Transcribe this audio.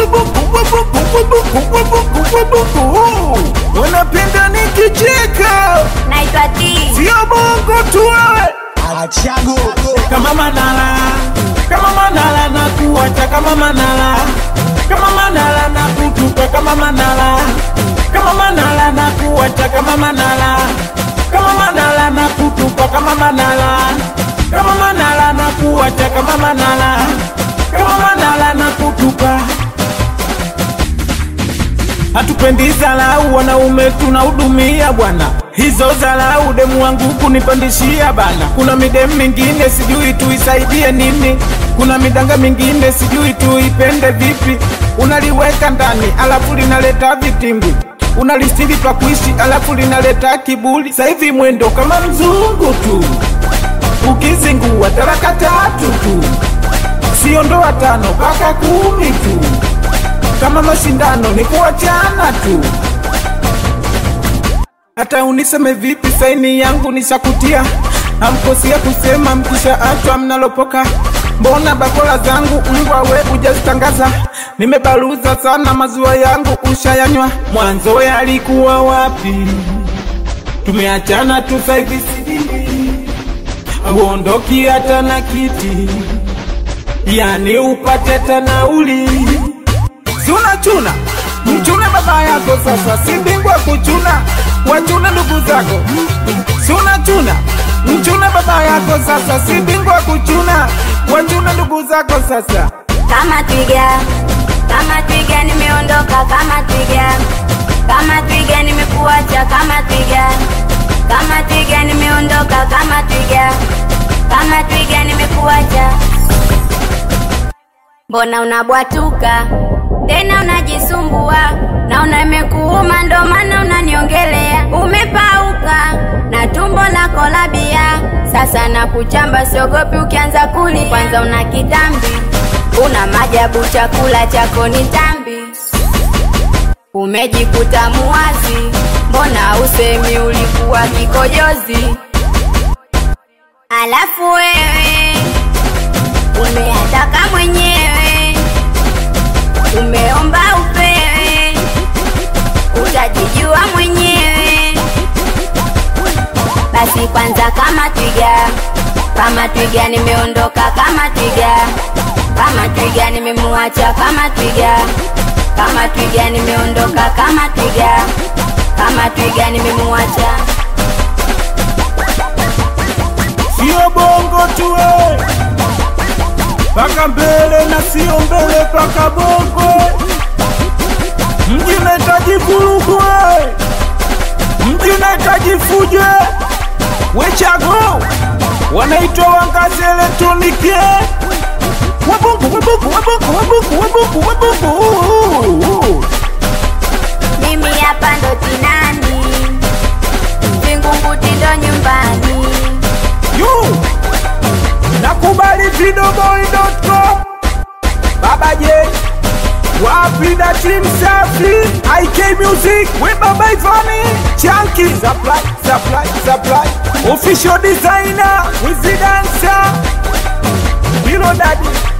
Wanapenda nikicheka, naitwa T. sio bongo tu wewe. Achago kama Manala, kama Manala na kuacha kama Manala, kama Manala na kutupa kama Manala, kama Manala na kuacha kama Manala, kama Manala na kutupa kama Manala, kama Manala na kuacha kama Manala, kama Manala na kutupa Hatupendi zalau, wanaume tunahudumia bwana. Hizo zalau demu wangu kunipandishia bana. Kuna midemu mingine sijui tuisaidie nini, kuna midanga mingine sijui tuipende vipi. Unaliweka ndani alafu linaleta vitimbi, unalistiri pa kuishi alafu linaleta kiburi. Sasa hivi mwendo kama mzungu tu, ukizingua taraka tatu tu, sio ndoa tano mpaka kumi tu kama mashindano ni kuachana tu. Hata uniseme vipi, saini yangu nishakutia, amkosia kusema mkisha achwa mnalopoka. Mbona bakola zangu mbwa we ujazitangaza? Nimebaluza sana maziwa yangu ushayanywa. Mwanzo yalikuwa wapi? Tumeachana tu sasa hivi sijini, uondoki hata na kiti, yani upate tanauli si unachuna mchune baba yako sasa, si bingwa kuchuna, wachune ndugu zako. Si unachuna mchune baba yako sasa, si bingwa kuchuna, wachune ndugu zako sasa. Kama twiga, kama twiga nimeondoka kama twiga, kama twiga nimekuacha kama twiga, kama twiga nimeondoka kama twiga, kama twiga nimekuacha. Mbona unabwatuka tena unajisumbua, naona imekuuma ndo maana unaniongelea. Umepauka na tumbo lako la bia, sasa nakuchamba, siogopi ukianza kuli. Kwanza una kitambi, una majabu, chakula chako ni tambi, umejikuta muwazi. Mbona usemi ulikuwa kikojozi? Alafu wewe umeataka mwenyewe umeomba upewe, utajijua mwenyewe. Basi kwanza, kama twiga, kama twiga nimeondoka kama twiga, kama twiga nimemuacha kama twiga, kama twiga nimeondoka kama twiga, kama twiga nimemuacha. Sio bongo tu we, paka mbele na sio mbele paka bongo. Mji unahitaji vurugu we, mji unahitaji fujo. Wechago wanaitwa wangazi elektroniki wabungu wabungu wabungu wabungu wabungu wabungu Mimi hapa ndo Tinani, Vingunguti ndo nyumbani. yu nakubali videoboy.com Baba J wapi na team safi IK Music we Baba Ivani Chunky supply supply supply official designer Wizzy Dancer Bilo Daddy